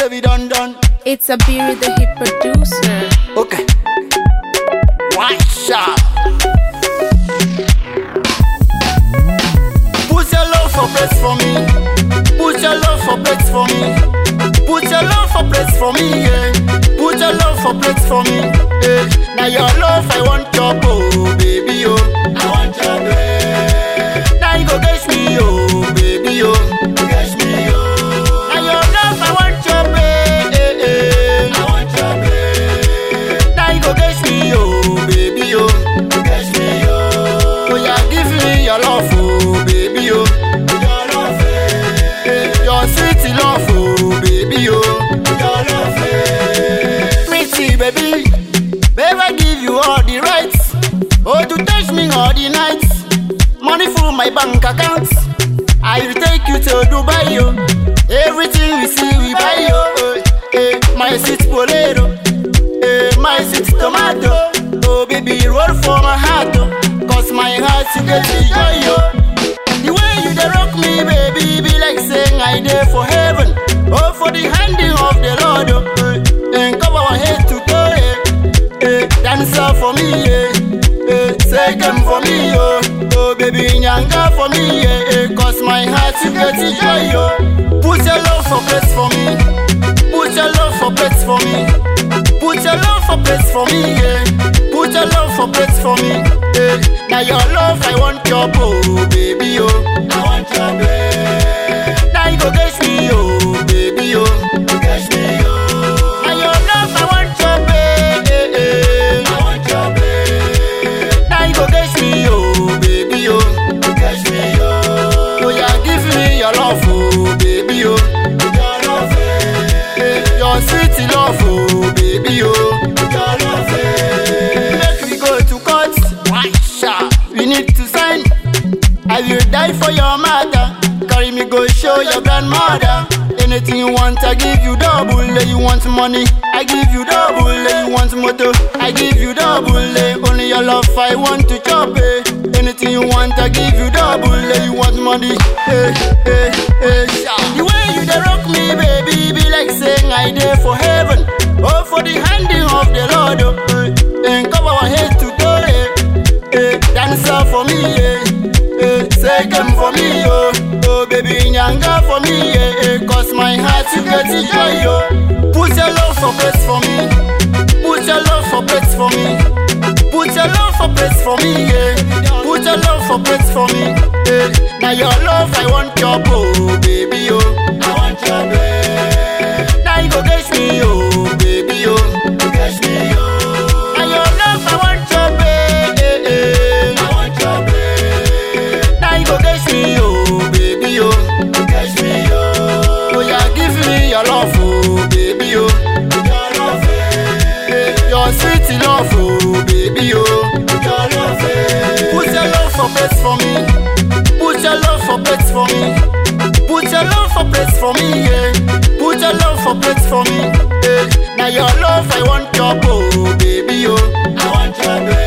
say we done done. It's a beer the hit producer. Okay. One shot. Put your love for place for me. Put your love for place for me. Put your love for place for me, yeah. Put your love for place for me, yeah. Now your love I want your oh, baby, oh. I want your baby. Now you go get me, oh, baby, oh. Get me, oh. Now your love I want your baby. I want your baby. Now you go get me, oh, baby, oh. Get me, oh. Oh, yeah, give me your love, oh, baby, oh. Your love, eh. Your sweet love, oh, baby, oh. Your love, eh. Pretty, baby. Babe, I give you all the rights. Oh, to touch me all the nights. Money full my bank account. I will take you to Dubai, yo. Everything we see, we buy, yo. Eh, eh, my sweet bolero. Eh, my sweet tomato. Oh, baby, roll for my heart, oh. Cause my heart, you get the joy, yo. The way you dey rock me, baby, be like saying I dey for heaven. Oh, for the handing of the Lord, oh. Eh, and cover our head to toe, eh. Eh, dance up for me, yeah. Eh, say them for me, oh. Oh, baby, nyanga for me, yeah. Eh, cause my heart you get the joy, yo. Put your love for place for me. Put your love for place for me. Put your love for place for me, yeah. Put your love for place for me, yeah. Now your love, I want your oh, baby, oh. I want your baby. Now you go get me, oh, baby, oh. Get me, oh. Now your love, I want your baby. I want your baby. Now you go get me, oh, baby, oh. Get me, oh. Oh, yeah, give me your love, oh, baby, oh. Your love, eh. Your sweet love, oh, baby, oh. Your love, eh. Make we go to court. Why, sha? We need to sign. I will die for your mother. Carry me go show your grandmother. Anything you want, I give you double. Eh, You want money, I give you double. Eh, You want motor, I give you double. Eh, Only your love I want to chop. Eh. Anything you want, I give you double. Eh, You want money, eh, eh, eh. sha. The way you dey rock me, baby, be like saying I dey for heaven. Oh, for the handing of the Lord. Oh, eh. And cover our head to toe. Eh. Eh, dance up for me, yeah. Eh, say them for me, oh. Oh, baby, nyanga for me, yeah. Eh, cause my heart you get the joy, yo. Put your love for place for me. Put your love for place for me. Put your love for place for me, yeah. Put your love for place for me, yeah. Now your love, I want your oh, baby, oh. I want your baby. Now you go get me, oh, baby, oh. Get me, oh. Now your love, I want your baby. I want your baby. Now you go get me, oh, baby, oh. Get me, oh. Oh, yeah, give me your love, oh, baby, oh. Your love, eh. Your sweet love, oh, baby, oh. Your love, eh. Put your love for place for me. Put your love for place for me. Put your love for place for me, yeah. Put your love for place for me, yeah. Now your love, I want your oh, baby, oh. I want your baby.